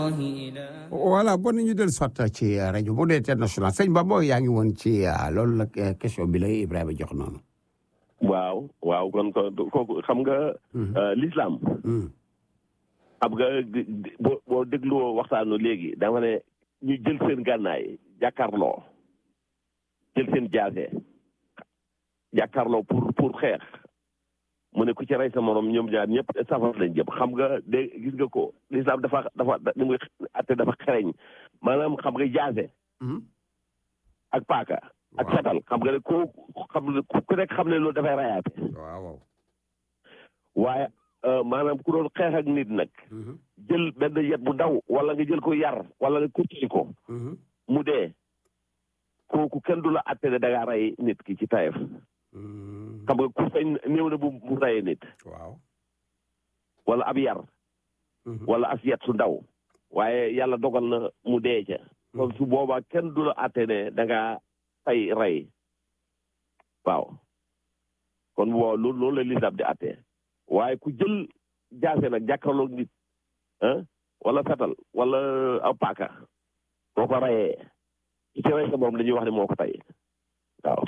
voilà bon ñu del sotta ci rajo Modou International sëñ Bamba yaa ngi woon ci loolu la question bi la Ibrahima jox noonu. waaw waaw kon kooku xam nga. l'islam. xam nga boo boo dégluwoo waxtaanu léegi dama ne ñu jël seen gànnaay jàkkaarloo jël seen jaase jàkkaarloo pour pour xeex mu ne ku ci rey sa morom ñoom ñaar ñëpp safar lañ jëm xam nga de gis nga ko l'islam dafa dafa ni muy atte dafa xereñ maanaam xam nga jaase ak paaka ak fetal xam nga ne ku xam ku nekk xam ne loolu dafay rayaate waaw waaye maanaam ku doon xeex ak nit nag jël benn yet bu daw wala nga jël ko yar wala nga kutti ko mu dee kooku kenn du la atte ne da ngaa rey nit ki ci tayef xam nga ku feeñ néew na bu bu reyee nit waaw wala ab yar wala as yet su ndaw waaye yàlla dogal na mu dee ca kon su boobaa kenn du la atte ne da ngaa fay rey waaw kon boo loolu loolu la lislaam di atte waaye ku jël jaase nag jàkkaarloog nit ah wala fetal wala aw paaka boo ko reyee ci rey sa moom dañuy wax ne moo ko tey waaw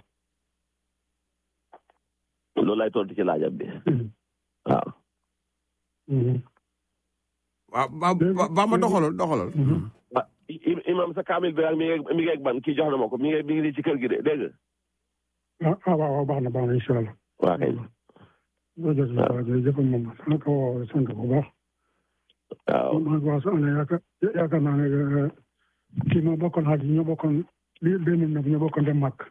loolu lay tontu ci laajam bi waaw waaw ba ba ma doxalal doxalal imam sa kaamil bi mi ngi mi ngi ban kii jox na ma ko mi ngi mi ngi ci kër gi de dégg nga ah waaw baax na baax na incha allah waaw kay jërëjëf waaw jërëjëf moom na ko sant bu baax waaw maa ngi wax ne yaakaar yaakaar naa ne kii ma bokkoon xaaj ñoo bokkoon li benn nag ñoo bokkoon dem màkk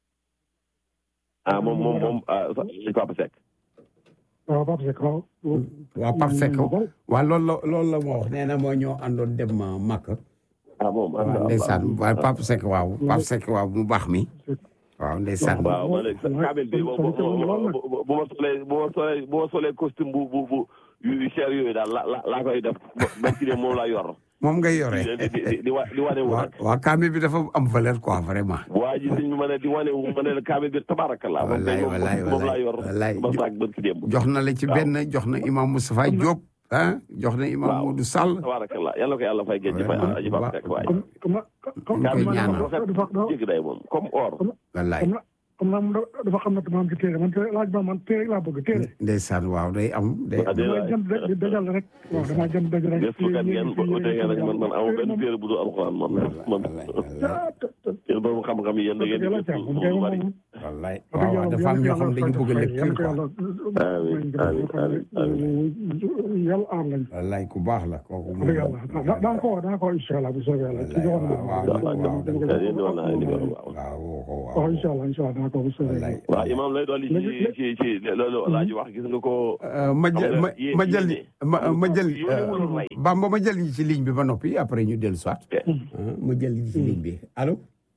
ah moom moom moom si Papa Seck waaw Pape Seck waaw waaw Pape Seck waaw loolu la loolu la moo wax nee na moo ñoo àndoon dem màkk ah moom waaw ndeysaan waaw Pape Seck waaw Pape Seck waaw mu baax mi waaw ndeysaan waaw ma ne kaamil bi bu bu ma solee bu ma solee bu ma solee costume bu bu bu yu cher yooyu daal la la laa koy def ba ci ne moom laa yor moom ngay yore di di di di wane wu nag waaw kaamil bi dafa am valeur quoi vraiment waa ji sëñ bi ma ne di wane wu ma ne kaamil bi tabarakallah moom wallaay wallaay moom laa yor wallaay ba saak bët ki démb jox na la ci benn jox na imam Moustapha Diop ah jox na imam waaw. Modou Sall tabarakallah yàlla ko yàlla fay gën ci fay Vraiment, aji Papa Seck waay comme comme comme ñu koy kaamil ñaanal. rafet jéggi day moom comme or wallaay comme comme naa dafa xam ne maam ci téere man téere laaj ba man téere laa bëgg téere ndeysaan waaw day am day Ah, damay jëm di dajal rek waaw damay jëm dajal rek gëstukat ngeen bu déggee rek man man amu benn téere bu dul alxuraan man man wallaay wallaay yéen borom xam-xam yi yéen da ngeen di gëstu lu bari wallaay waaw waaw dafa am ñoo xam dañu bëgg lecture quoi amiin amiin amiin yàlla aar lañ wallaay ku baax la kooku moom dëgg yàlla daa ko daa ko incha allah bu soobee yàlla ci joxoon na waaw waaw waaw yéen di wax naa leen di wax waaw waaw waaw waaw incha allah incha allah daa ko bu soobee wallaay yàlla waaw imaam lay dolli ci ci ci loolu laa ji wax gis nga ko ma jël ma ma jël ma ma jël yéenewul rey. Bamba ma jël ñi ci ligne bi ba noppi après ñu dellu soit ma jël ñi ci ligne bi allo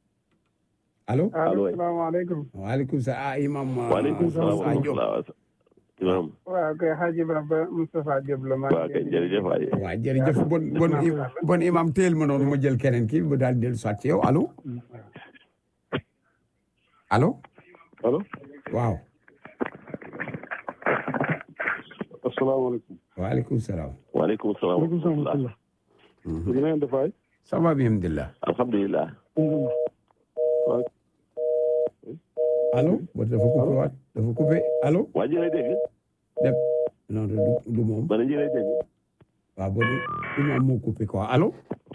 allo allo salaamaaleykum waaleykum salaam ah imam waaleykum salaam wa Moustapha Diop rahmatulah imaam waaw kay Hadji Baba Moustapha Diop la maa waaw kay jërëjëf waay waaw jërëjëf bon bon bon imam téel ma noonu ma jël keneen kii mu daal di dellu soit ci yow allo allo allo waaw asalaamaaleykum waaleykum salaam waaleykum salaam wa waaleykum salaam rahmatulah wa li ngeen def waay ça va bien alhamdulilah alhamdulilah allo bon dafa coupé waat dafa coupé allo waa ji lay dégg dem non du du moom bana ji lay dégg waaw bon imam moo coupé quoi allo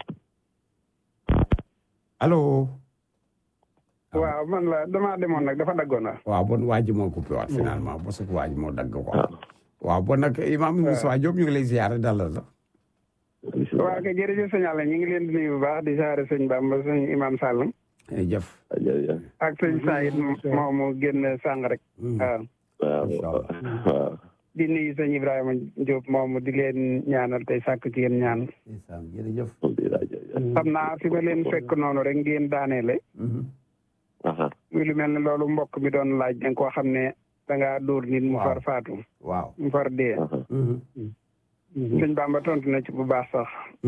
allo waaw man la damaa demoon nag dafa daggoon na waaw bon waa ji moo coupé waat finalement parce que waa ji moo dagg quoi waaw bon nag imam Moustapha Diop ñu ngi lay ziyaare dalal la waaw kay jërëjëf sëñ Alla ñu ngi leen di nuyu bu baax di saare sëñ Bamba sëñ Imam Sall jëf jërëjëf ak sëñ Saïd moom mu génn sàng rek waaw waaw waaw di nuyu sëñ Ibrahima Diop moom di leen ñaanal tey sàkk ci yéen ñaan ndeysaan jërëjëf alhamdulilah jërëjëf xam naa fi ma leen fekk noonu rek ngeen daaneele aha muy lu mel ne loolu mbokk mi doon laaj danga koo xam ne dangaa dóor nit mu far faatu waaw mu far dee aha sëñ Bamba tontu na ci bu baax sax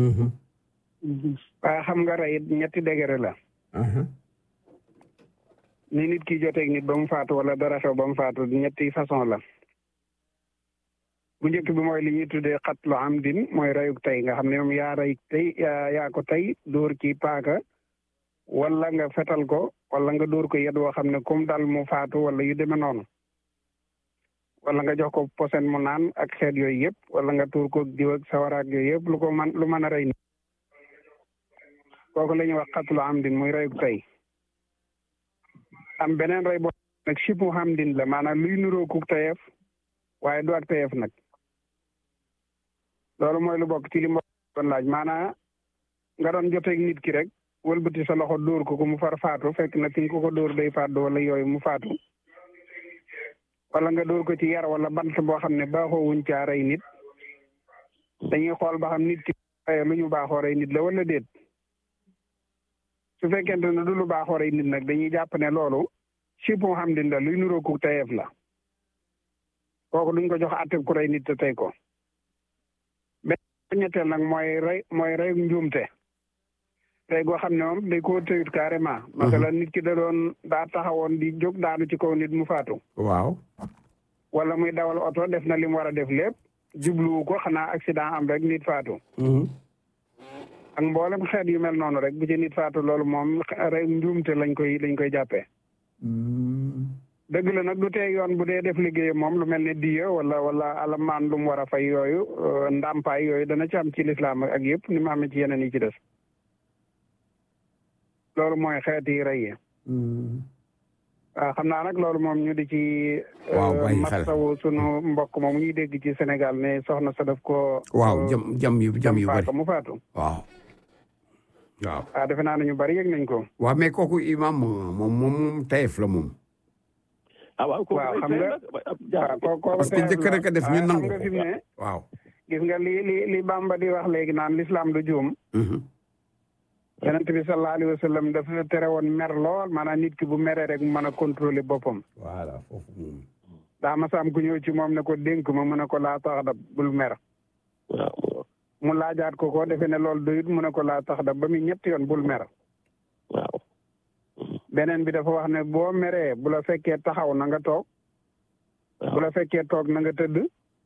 waaye xam nga rey ñetti degré la ni nit ki joteeg nit ba mu faatu wala dara xew ba mu faatu ñetti façon la bu njëkk bi mooy li ñuy tuddee xatlu amdin mooy rayuk tey nga xam ne moom yaa ray tey yaa ko tey dóor ci paaka wala nga fetal ko wala nga dóor ko yet woo xam ne comme dal mu faatu wala yu demee noonu wala nga jox ko posen mu naan ak xeet yooyu yëpp wala nga tuur ko diw ak sawaraak yooyu yëpp lu ko man lu mën a rey ni kooku la ñuy wax xatlu amdin muy rayuk tey am beneen rey boo nag sipu amdin la maanaam luy nuroo ku tayeef waaye du ak tayeef nag loolu mooy lu bokk ci li ma doon laaj maanaam nga doon joteeg nit ki rek wëlbati sa loxo dóor ko ko mu far faatu fekk na fi nga ko ko dóor day faatu wala yooyu mu faatu wala nga dóor ko ci yar wala bant boo xam ne baaxoo wuñ caa rey nit dañuy xool ba xam nit ki lu ñu baaxoo rey nit la wala déet su fekkente ne du lu baaxoo rey nit nag dañuy jàpp ne loolu sipo xam din la luy nuroo ku tayeef la kooku duñ ko jox àtte ku rey nit te tey ko benn ñetteel nag mooy rey mooy rey njuumte rey goo xam ne moom day koo tëyut carrément masalan nit ki da doon daa taxawoon di jóg daanu ci kaw nit mu faatu waaw wala muy dawal oto def na li mu war a def lépp jubluwu ko xanaa accident am rek nit faatu ak mboolem xeet yu mel noonu rek bu ci nit faatu loolu moom rey njuumte lañ koy lañ koy jàppee dëgg la nag du tee yoon bu dee def liggéeyam moom lu mel ne diya wala wala alamaan lu mu war a fay yooyu ndàmpaay yooyu dana ci am ci lislaam ak yëpp ni mu amee ci yeneen yi ci des loolu mooy xeeti rey yi waaw xam naa nag loolu moom ñu di ci waaw bàyyi xel masawu sunu mbokk moom ñuy dégg ci Sénégal ne soxna sa daf ko waaw jam jam yu jam yu bari faaka mu faatu waaw waaw waaw defe naa ne ñu bari yëg nañ ko waaw mais kooku imam moom moom moom tayef la moom ah waaw kooku waaw ay xam tey nga nag, ab waaw jaar- koo koo parce que njëkk rek a def ñu waaye nangu xam nga fi mu ne waaw gis nga li li li Bamba di wax léegi naan l'islam du juum Mhm. yonent bi sallallahu alayhi wa sallam dafa tere woon mer lool maanaam nit ki bu meree rek mu mën a contrôler boppam voilà foofu moom daa ma saam ku ñëw ci moom ne ko dénk ma mu ne ko laa tax da bul mer waaw mu laajaat ko ko defe ne loolu doyut mu ne ko laa tax da ba muy ñetti yoon bul mer waaw beneen bi dafa wax ne boo meree bu la fekkee taxaw na nga toog bu la fekkee toog na nga tëdd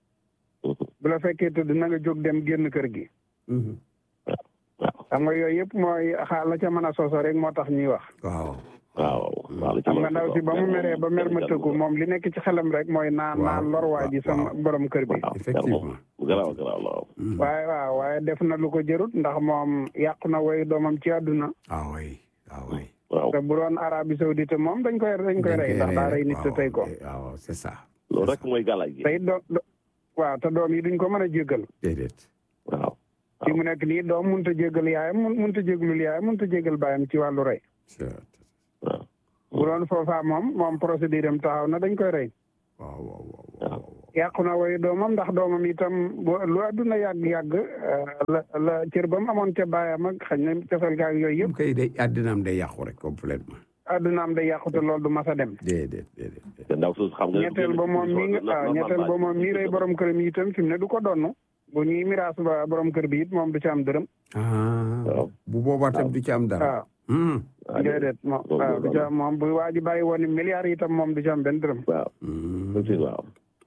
bu la fekkee tëdd na nga jóg dem génn kër gi Mhm. waaw xam nga yooyu yëpp mooy xaal la ca mën a soso rek moo tax ñuy wax waaw waaw waaw la ci xam mën nga a ndaw si ba mu meree ba mer ma tëggu moom li nekk ci xelam rek mooy naan Waaw, naan lor waa ji sama waaw. borom kër bi waaw effectivement garaaw garaaw la waaw Mhm. waaye waaw waaye def na lu ko jërut ndax moom yàqu na woy doomam ci àdduna ah oui ah oui waaw te bu doon Arabie Saoudite moom dañ koy dañ koy rey ndax daa rey nit te tey ko waaw c'est ça loolu rek mooy galaaj gi tey do do- waaw te doom yi duñ ko mën a jéggal déedéet waaw fi mu nekk nii doom mënut a jéggal yaayam mun mënut a jégalul yaayam mënut a jégal baayam ci wàllu rey c'est- waaw bu doon foofaa moom moom procédure am taxaw na dañ koy rey waaw waaw waaw waaw yàqu na woy doomam ndax doomam itam bu lu àdduna yàgg-yàgg la la cër ba mu amoon ca baayam ak xañ na cofeel gaag yooyu yëpp yëpp kay day àddinaam day yàqu rek complètement àddunaam day yàqu te loolu du mas a dem déedéet déedéet déedéet. te ndaw suuf xam nga ñetteel ba moom mi nga waaw ñetteel ba moom mii rey borom kër mi itam fi mu ne du ko donn bu ñuy miraas ba borom kër bi it moom du ci am dërëm ah waaw. bu boobaa tam du ci am dara waaw Mhm. déedéet moom loolu waaw du ci am moom bu waa ji bàyyi woon ni milliards itam moom du ci am benn dërëm waaw Mhm. aussi waaw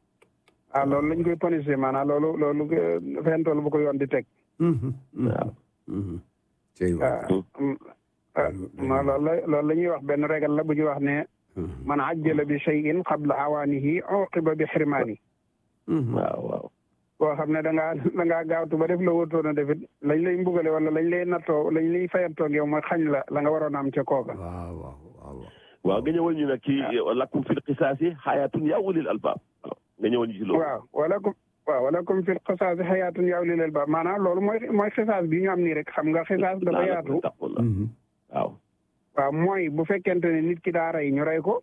ah loolu lañ koy ponisé maanaam loolu loolu fentool bu ko yoon di teg Mhm. Mhm. waaw Mhm. Cey waaw waay. ah ma loolu la loolu la ñuy wax benn régal la bu ñuy wax ne Mhm. man ajjala bi shay'in qabla awaanihi uqiba bi xirmaani Mhm. waaw waaw boo xam ne da ngaa da ngaa gaawtu ba def la wóotoon a defit lañ lay mbugale wala lañ lay nattoo lañ lay fayantoo yow mooy xañ la la nga waroon a am ca kooka waaw waaw waaw waaw. waaw nga ñëwoon ñu nag ci lakum fil qisaasi xayaatun yaa ulil albaab waaw nga ñëwoon ñu ci loolu waaw wala comme waaw wala comme fil xisaasi xayaatun yaw li leel ba maanaam loolu mooy mooy xisaas bi ñu am nii rek xam nga xisaas dafa yaatu taqullah Mhm. waaw waaw mooy bu fekkente ne nit ki daa rey ñu rey ko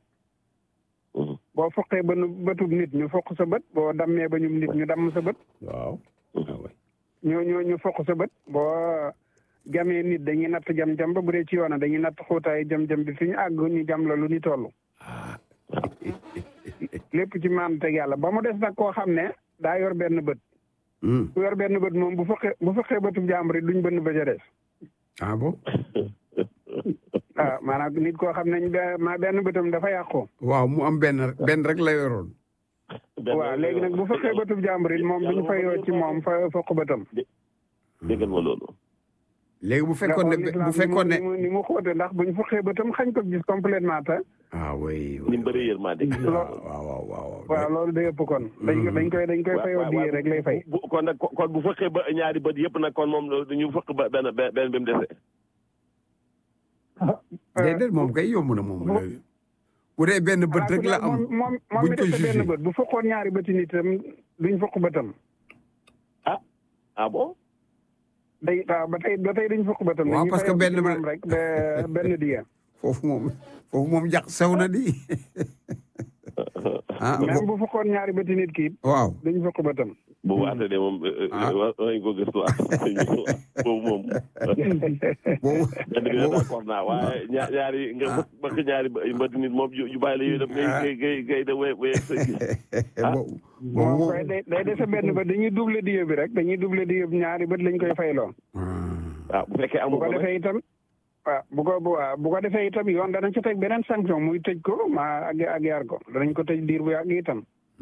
Mhm. boo foqee ba nu bëtub nit ñu foq sa bët boo dammee ba ñu nit ñu damm sa bët waaw. ah oui. ñu ñu ñu foq sa bët boo jamee nit dañuy natt jam-jam ba bu dee ci yoona dañuy natt xuutaay jam-jam bi fi ñu àgg ñu jam la lu ni toll ah. lépp ci maan teg yàlla ba mu des nag koo xam ne daa yor benn bët Mhm. ku yor benn bët moom bu foqee bu foqee bëtub jàmbur yi duñ bënn ba ca des ah bon. waaw maanaam nit koo xam ne ñu be- ma benn bëtam dafa yàqu waaw mu am benn benn rek la yoroon. benn waaw léegi nag bu fekkee bëtub jàmbur it moom duñ fayoo ci moom fa fokk bëtam déggal ma loolu léegi bu fekkoon ne bu fekkoon ne ni mu ni mu xóote ndax buñ fokkee bëtam xañ ko gis complètement te ah oui ni mu bëree yërmande waaw waaw waaw waaw waaw loolu day ëpp kon dañ ko dañ koy dañ koy fayoo diye rek lay fay bu kon nag kon bu fekkee ba ñaari bët yëpp nag kon moom ñu fëkk ba benn benn bi mu dese déedéet moom kay yomb na moom bu dee benn bët rek la am moom moom buñ mi ko dese jugé. benn bët bu fokkoon ñaari bëti nitam duñ fokk bëtam ah ah bon day waaw ba tey ba tey duñ fokk bëtam Waaw, dañuy parce que fayoo benn ci ba- moom rek ba- benn diya foofu moom foofu moom jax sew na di ah même bu fokkoon ñaari bëti nit ki waaw duñ fokk bëtam bu waatee de moom Ah. war nañ ko gëstu ak boobu moom boobu benn bi nga d'accord naa waaye ñaar ñaari nga bëgg bëgg ñaari mbët nit moom yu yu bàyyi la yooyu def ngay ngay ngay ngay de wéy wéy sa gis boobu moom boobu koy day day dese benn bët dañuy double diya bi rek dañuy double diya bi ñaari bët lañ koy fayloo waaw bu fekkee bu amu ko ko nag defee itam waaw bu ko bu waaw bu ko defee itam yoon danañ ci teg beneen sanction muy tëj ko ma ak ak yar ko danañ ko tëj diir bu yàgg itam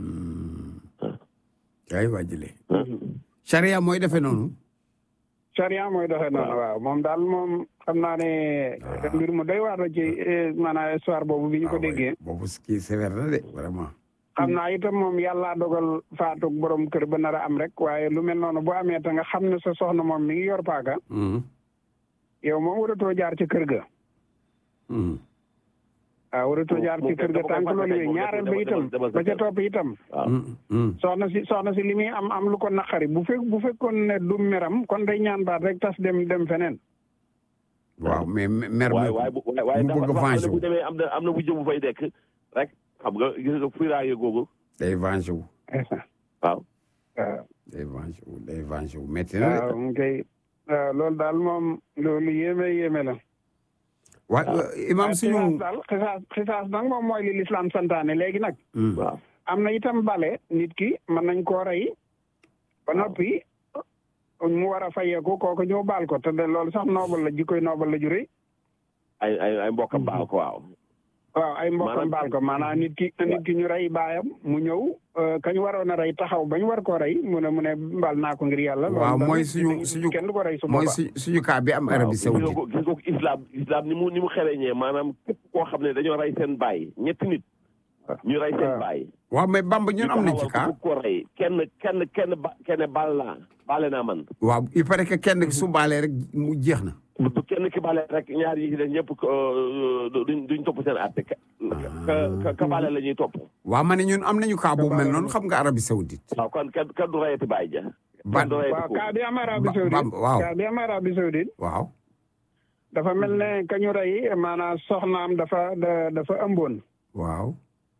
ay waajile charia mooy defee noonu charia mooy doxee noonu waaw moom daal moom xam naa ne mbir mu doy waar la ci eh, maanaam histoire boobu bi ñu ko Ah, ouais. déggee boobu kii sévère na de vraiment xam naa itam moom yàllaa dogal faatu borom kër ba nar a am rek waaye lu mel noonu bu amee te nga xam ne sa soxna moom mi ngi yor paaka Mhm. yow moom waratoo jaar ci kër ga Mhm. waaw waratoo jaar ci moom kër ga dafa ko tànk loolu fàtte yooyu moom ñaareel ba dafa- itam dafa- dafa- ba ca topp itam waaw Mhm. Mhm. soxna si soxna si li muy am am lu ko naqari bu fekk bu fekkoon ne du meram kon day ñaan baat rek tas dem dem feneen waaw mais mer waaye mi waaye bu waaye waaye mu dafa bëgg a dafa xam ne venger bu wu demee am na am na bu jëm bu fay dekk rek xam nga gis nga firaaye googu day venger wu waaw waaw day venger wu day venger wu métti na de waaw mu koy waaw loolu daal moom loolu yéeme yéeme la waaye imam waaye suñu xisaas daal xisaas xisaas nag moom mooy li lislaam santaane léegi nag Mhm. waaw am na itam bale nit ki mën nañ koo rey ba noppi mu war a fayeeku kooku ñëw baal ko te de loolu sax noobal la jikkoy noobal la ju rëy ay ay ay mbokkam baal ko waaw waaw ay mbokkam Maanaam- baal ko maanaam nit ki nit ki ñu rey baayam mu ñëw euh, kañ waroon a rey taxaw bañ war koo rey mu ne mu ne baal naa ko ngir yàlla. waaw loolu mooy tamit suñu nit- suñu kenn du ko rey su mooy boobaa. su suñu cas bi am Arabie waaw gis nga Saoudite ko gis nga ko islam islam ni mu ni mu xereñee maanaam képp koo xam ne dañoo rey seen baay ñetti nit ñu rey seen waaw. baay waaw mais Bamba ñun am nañ ci cas ku ko rey kenn kenn kenn ba kenn baal naa baale naa man waaw il paraît que kenn su baalee rek mu jeex na bu kenn ki baale rek ñaar yi ci des ñëpp euh, duñ duñ topp seen àtte ka ka ka baale la ñuy topp waaw ma ne ñun am nañu cas boobu mel noonu xam nga Arabie Saoudite waaw kon kenn kenn du reyati baay ja Ba- kenn du reyati waaw ko kaa bi am Arabie Ba- Saoudite Bamba, waaw. kaa bi am Arabie Saoudite waaw dafa mel ne ka ñu rey maanaam soxnaam dafa da- dafa ëmboon. waaw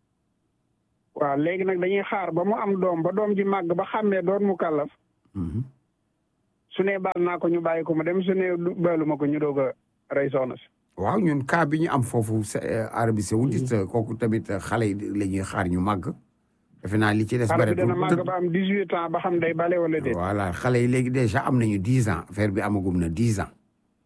waaw léegi nag dañuy xaar ba mu am doom ba doom ji màgg ba xàmmee doon mu kàllaf Mhm. su ne baal naa ko ñu bàyyi ko mu dem su ne du- baaluma ko ñu doog a rey soxna si. waaw ñun cas bi ñu am foofu sa- euh, Arabie Saoudite kooku tamit xale yi la ñuy xaar ñu màgg defe naa li ci des xale bi dana màgg bëreetul ba am 18 ans ba xam day bale wala déet. voilà xale yi léegi déjà am nañu dix ans affaire bi amagum na dix ans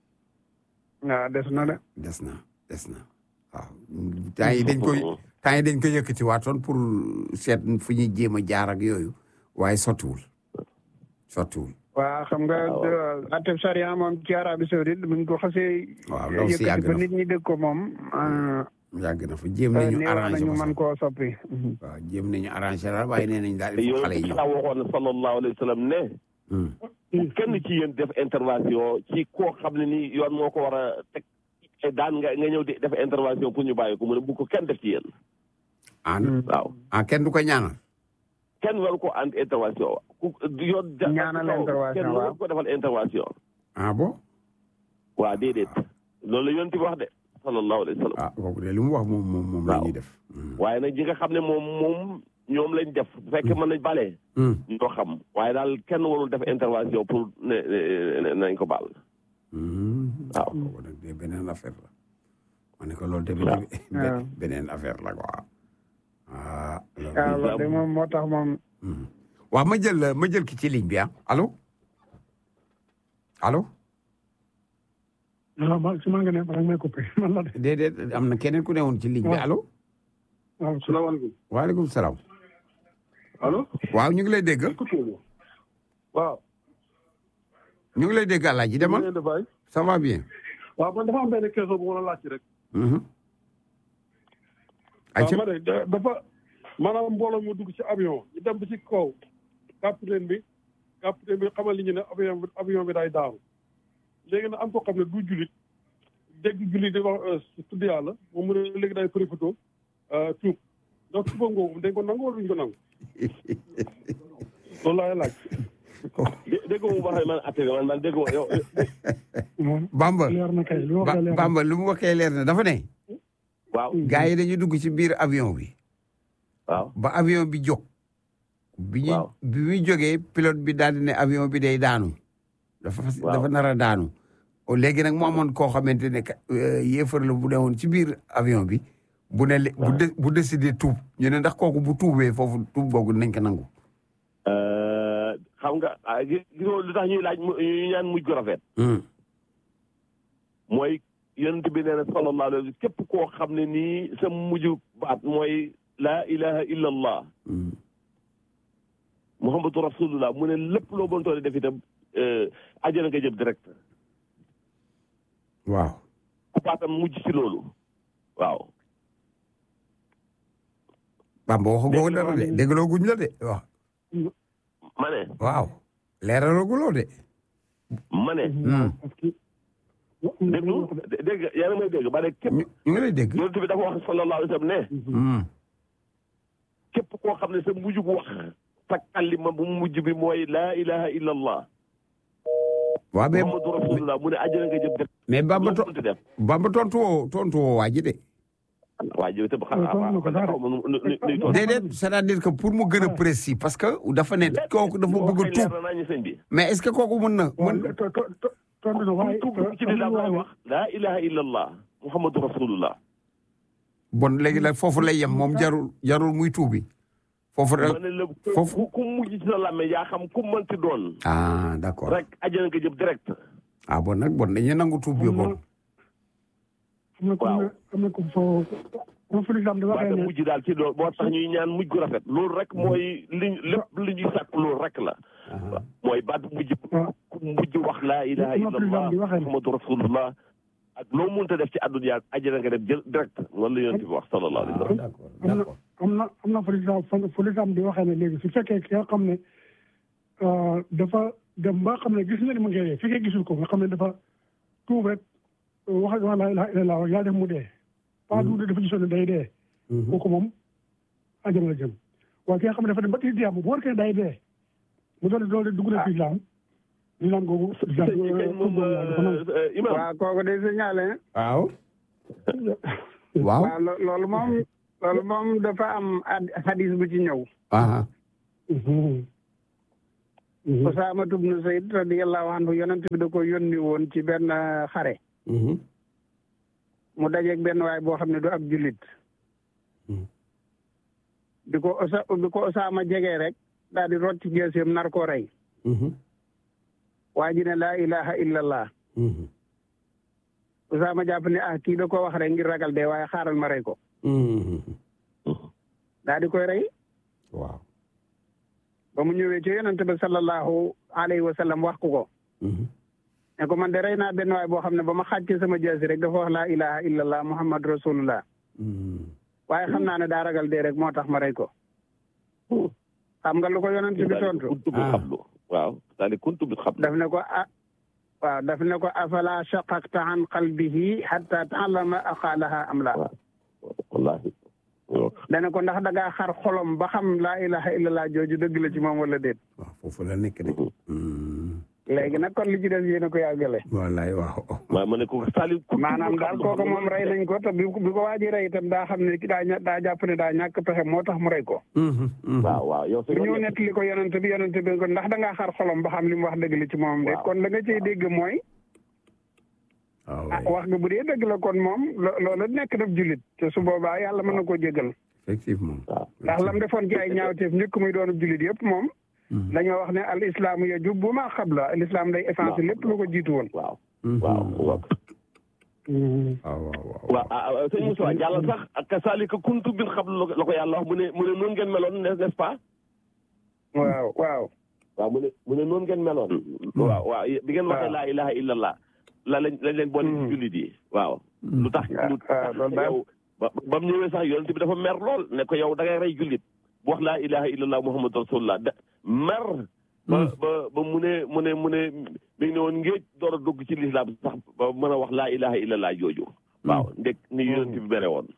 waaw des na de. des na des na waaw temps yi dañ koy temps yi dañ koy yëkkati waatoon pour seet fu ñuy jéem a jaar ak yooyu waaye sottiwul sottiwul waaw xam nga atteb charia moom ci Arabie Saoudite buñ ko xasee. waaw loolu si yàgg yëkkati ba na nit ñi dégg ko moom. yàgg na fa jéem nañu néew arrangé nañu ko mën sax koo soppi. waaw jéem nañu arrangé la waaye nee nañ daal il faut yow xale yi ñëw sa waxoon na sallallahu alayhi wa sallam ne Hmm. kenn ci yéen def intervention ci koo xam ne ni yoon moo ko war a teg te daan nga nga ñëw di def intervention pour ñu bàyyi ko mu ne bu ko kenn def ci yéen ah waaw ah kenn du ko ñaanal kenn waru ko ant intervention ku yoon ja- Ñaanal kaw, intervention, kenn waaw. waru ko defal intervention ah bon waaw déedéet loolu la yonent bi wax de sallallahu alayhi wa sallam ah kooku de li mu wax moom moom moom la Waaw. ñuy def Hmm. waaye nag ñi nga xam ne moom moom ñoom lañ def bu fekkee mën nañ balee Hmm. ñoo xam waaye daal kenn warul def intervention pour ne ne- ne- nañ ko baal Hmm. waaw kooku nag de beneen affaire la ma ne ko loolu tamit waaw. waaw. beneen affaire la quoi ah loolu- waaw loolu de moom moo tax moom. Hmm. waaw ma jël ma jël ki ci ligne bi ah allo allo waaw man si maa ngi ne balaa may coupé man la de. déedéet am na keneen ku newoon ci ligne bi waaw. allo waaw salaamaaleykum. waaleykum salaam allo. waaw ñu ngi lay dégg waaw. ñu ngi lay dégg Alaaji demal ngeen def waay. ça va bien. waaw man dafa am benn question bu ma la laaj rek. Mhm. waaw ayca ma ne da- dafa maanaam mbooloo mu dugg ci avion ñu dem ba ci kaw capitaine bi capitaine bi xamal li ñu ne avion bi avion bi day daanu léegi nag am ko xam ne du jullit dégg jullit di wax tudd yàlla moom mu ne léegi day profité tuub donc tuuba ngoogu dañ ko nangu wala duñ ko nangu loolu laay laaj dé- dégg nga mu waxee man atte bi man man dégg nga yow Bamba leer na kay li wax Ba- da leer na. Bamba lu mu waxee leer na dafa ne waaw gars yi dañu dugg ci biir avion bi waaw ba avion bi jóg bi ñu Waaw. bi muy jógee pilote bi daal di ne avion bi day daanu dafa fas Waaw. dafa nar a daanu o léegi nag mu amoon koo xamante ne ka- euh, yéefar la bu newoon ci biir avion bi bu ne le- bu de- bu décidé tuub ñu ne ndax kooku bu tuubee foofu tuub googu nañ ko nangu Euh, xam nga ah, gi- gisoo lu tax ñuy laaj mu- ñuy ñaan mujj gu rafet Hmm. mooy yonent bi nee na sallallahu alayhi wa sallam képp koo xam ne nii sa mujj baat mooy laa ilaha illa allah Hmm. muhammadu rasulullah mu ne lépp loo bon toole def itam euh, àjjana nga jëm direct waaw ku baatam mujj ci loolu waaw Bamba waxu googu dara de déggloo guñ la de waaw ma ne waaw leeralaguloo de ma ne Hmm. parce que déglu dégg nga yaa ngi may dégg ba ne képp ñu ñu ngi lay dégg yonent bi dafa wax sallallahu alayhi wa sallam ne Hmm. képp koo xam ne sa mujj gu wax sa kalima bu mujj bi mooy laa ilaha illa allah waaw mais muhammadu rasulullah mu ne àjjana nga jëm direct mais Bamba to loo mënti def Bamba tontu woo tontu woo waa ji de waa ji itam xam tontu na ko dara. xaw ma nu nu nuy tontu. déedéet c'est-à-dire que pour mu gën a précis parce que dafa ne kooku dafa bëgg a leer tuub na naa ñu sëñ bi mais est-ce que kooku mën na waaw mën to- to- to- tontu na waaye tuub ci lislaam laay wax laa ilaha illa allah muhammadu rasulullah bon léegi nag foofu lay yem moom jarul jarul muy tuubi foofu ma rek ne la foofu- ku ku mujj ci sa làmme yaa xam ku mënti doon ah d'accord rek àjjana nga jëm direct ah bon nag bon dañuy nangu tuub bi bon am na ko Waaw. am na ko foo comme fi lislam di waxee waaye ne mujj daal ci loolu moo tax ñuy ñaan mujj gu rafet loolu rek mooy li lépp li ñuy sàkk loolu rek la mooy baat bu mujj waaw ku mujj wax laa ilaha Li ma illa président allah bi waxee ne. muhammadu rasulullah ak loo mënta def ci àdduna yaa àjjana nga dem jël direct loolu la yonent bi wax sallallahu alayhi wa sallam d'accord am na d'accord am na am na fu lislam fu lislam di waxee ne léegi su fekkee ki nga xam ne euh, dafa dem ba xam ne gis na ni mu ngi fekkee gisul ko nga xam ne dafa tuub rek wax wax laa ilaaha illallaah yaa def mu dee pas du dafa gisoon ne day dee kooku moom àjjana la jëm waaye ki nga xam ne dafa dem ba ci diam bu wóor ke day dee mu doon doon dugg na ci islam islam googu islam sëñ bi kañ moom dafa nangu imam waaw kooku de signalé waaw waaw waaw lo- loolu moom loolu moom dafa am ad- hadis bu ci ñëw ah Mhm. Mhm. Usaama ibnu Zayd radiyallahu anhu yonent bi da ko yónni woon ci benn xare mhm mu dajeeg benn waay boo xam ne du ab jullit Hmm. bi ko Usa bi ko Usaama jegee rek daal di rocc jeeseem nar koo rey mhm waa ji ne laa ilaha illallah mhm Usaama jàpp ne ah kii da ko wax rek ngir ragal dee waaye xaaral ma rey ko mhm daal di koy rey waaw ba mu ñëwee ci yonent bi sallallahu alayhi wa sallam wax ko ko mhm ne ko man de rey naa benn waay boo xam ne ba ma xàccee sama jeesi rek dafa wax laa ilaha illallah muhammad rasulullah mhm waaye xam naa ne daa ragal dee rek moo tax ma rey ko xam nga lu ko yonent bi tontu kuntu bi Ah. xablu waaw c'est-à-dire kuntu bi xablu daf ne ko ah waaw daf ne ko afala shaqaqta an qalbihi hatta ta'lama aqalaha am la waaw wallahi dana ko ndax da ngaa xar xolom ba xam laa ilaha illallah jooju dëgg la ci moom wala déet waaw foofu la nekk de mhm léegi nag kon li ci des yéen a ko yàggale wallaay waaw waaw ma ne ko c'est-à-dire kuntu maanaam bi daal xablu. kooku moom rey nañ ko te bi bi ko waaji rey itam daa xam ne ki daa ña- daa jàpp ne daa ñàkk pexe moo tax mu rey ko mhm mhm waaw waaw yow sa bu yoon ñëw nekk- nettali ko yonent bi yonent bi ko ndax da ngaa xar xolom ba xam li mu wax dëgg la ci moom de Waaw. kon la nga cey dégg mooy waaw ah wax nga bu dee dëgg la kon moom lo- loolu nekk daf jullit te su boobaa yàlla mën na koo jégal effectivement ndax lam defoon ci ay ñaawteef njëkk muy doonu jullit yëpp moom Mhm. dañoo wax ne al islaamu yajubbu maa qabla al islam day effacé lépp lu ko jiitu woon waaw Mhm. waaw waaw Mhm. waaw waaw waaw waaw ah ah, sëñ Moussa jàllal sax ak kasaalika kuntu bil xablu la ko yàlla wax mu ne mu ne noonu ngeen meloon n'est-ce pas waaw waaw waaw mu ne mu ne noonu ngeen meloon. waaw waaw bi ngeen waxee waaw. laa ilaha illallah la lañ lañ leen boole ci jullit yi waaw. lu tax waaw, lu waaw, tax loolu daal. yow ba ba mu ñëwee sax yonent bi dafa mer lool ne ko yow da ngay rey jullit bu wax laa ilaha illallah muhammadu rasulullah da mer. ba ba ba mu ne mu ne mu ne mi ngi ne woon ngéej door a dugg ci lislaam sax ba mën a wax laa ilaha illallah jooju. waaw ndek ni yonent bi mere woon.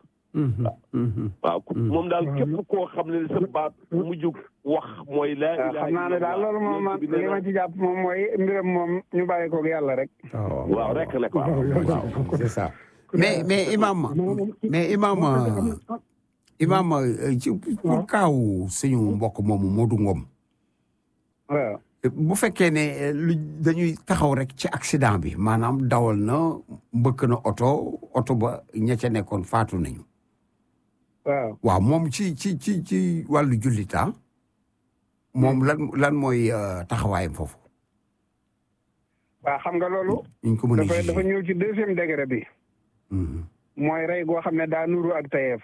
waaw ku- moom daal képp koo xam ne sa baat mujj wax mooy laa waaw ilaha xam naa ne daal illallah. loolu moom man Yonent bi nee li na- ma ci jàpp moom mooy mbiram moom ñu bàyyi koog yàlla rek waaw rek nag waaw. waaw c'est ça mais mais imam mais imam euh, imam euh, ci pour kaaw suñu mbokk moomu Modou Ngom waaw bu fekkee ne eh, lu dañuy taxaw rek ci accident bi maanaam dawal na mbëkk na oto oto ba ña ca nekkoon faatu nañu waaw waaw moom ci ci ci ci wàllu jullita moom lan lan mooy euh, taxawaayam foofu waaw xam nga loolu ñu ko mën a dafa dafa jugé ñëw ci deuxième degré bi Mhm. mooy rey goo xam ne daa nuru ak tayeef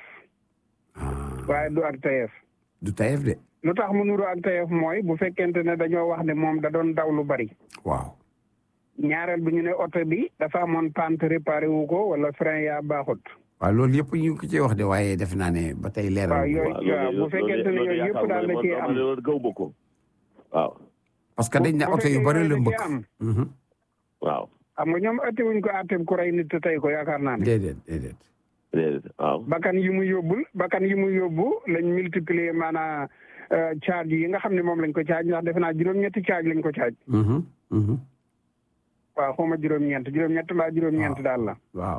Ah, waaye du ak tayeef du tayef de lu tax mu nuru ak tayeef mooy bu fekkente ne dañoo wax ne moom da doon daw lu bari waaw ñaareel bi ñu ne oto bi dafa amoon pante réparé wu ko wala frein yaa baaxut waaw loolu yëpp ñu ngi ko ciy wax de waaye def naa ne ba tey leeral waaw yooyu waaw waaw bu fekkente ne yooyu yëpp daal da ciy am loolu gaw ba ko waaw parce que dañ ne bu oto yu fekkee bari yooyu la da mbëkk ciy am Mhm. waaw xam nga ñoom atti wuñ ko atteb ku rey nit te tey ko yaakaar naa ne déedéet déedéet déedéet waaw bakkan yi mu yóbbul bakkan yi mu yóbbu lañ multiplier maanaam charge yi nga xam ne moom lañ ko charge ndax defe naa juróom-ñetti charge lañ ko charge Mhm. Mhm. waaw xaw ma juróom-ñeent juróom-ñett mbaa juróom-ñeent daal la waaw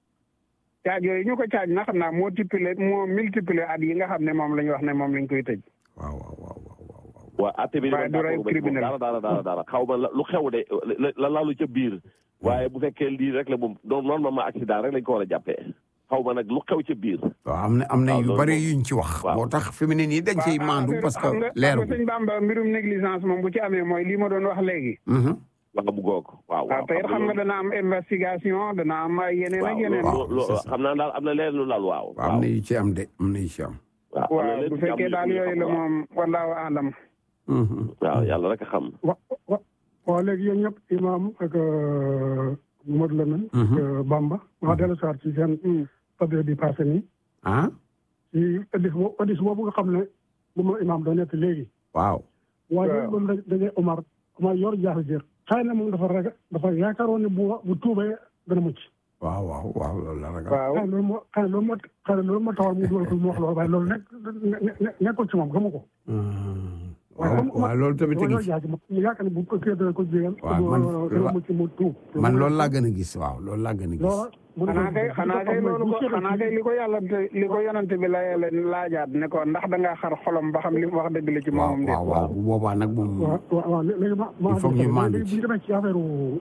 charge yooyu ñu ko charge na xam naa moo multiplier moo multiplier at yi nga xam ne moom lañ wax ne moom lañ koy tëj waaw waaw waaw waaw waaw waaw waaw atte bi waaye du rey criminel. dara dara dara dara xaw ma la- lu xew de la la laalu ca biir waaye bu fekkee lii rek la moom donc normalement accident rek lañ ko war a jàppee xaw ma nag lu xew ca biir waaw am na am na waaw, yu loolu bari moom- yuñ ci wax waaw. moo tax fi mu ne nii dañ ciy waaw maandu affaire- parce que xam nga- leeru xam nga sëñ Bamba mbirum négligence moom bu ci amee mooy lii ma doon wax léegi wax bu goog waaw waaw te it xam nga dana am investigation dana am ay yeneen ak yeneen waaw, loo c'est ça. xam naa daal am na leen lu laal waaw waaw am na yu ci am de am na yu ci am waaw am na waaw leen bu ci am fekkee yu- daal yu yooyu xam, la waaw. moom wallaahu alam Mhm. waaw yàlla rek a xam wa wa waaw léegi yéen ñëpp imam ak euh, Modou Lamine ak Mhm. euh, Bamba wax dellu soir ci seen fadre bi passé nii ah ci addis bo addis boobu nga xam ne bu ma imam doon nekk léegi waaw waaye Waaw. léegi ba mu da- dajee Omar Omar yor jaaxle jër xëy na moom dafa raga dafa yaakaaroon ne bu bu tuubee dana mucc waaw waaw waaw loolu la ragal waaw xëy na loolu moo xëy na loolu moo xëy na loolu moo taxoon mu dugal ko mu wax loolu waaye loolu nekk ne- ne- nekkul ci moom xamu ko Mhm. waaye waaw comme- waaw loolu tamit a loolu ngi ci yaakaar mu yaakaar ne bu ko kii dana ko jégal waaw, man- dana mucc mu tuub man loolu laa gën a gis waaw loolu laa gën a gis loola mu ne xanaa ko- kay xanaa kay loolu ko xanaa kay li ko yàlla li ko yonante bi la leen laajaat ne ko ndax da ngaa xar xolom ba xam li mu wax dëgg la ci waaw moomam de waaw waaw bu boobaa nag moom waaw waaw waaw léegi ma ma Il faut que ñu maandu léegi ci. bu ñu demee ci affaire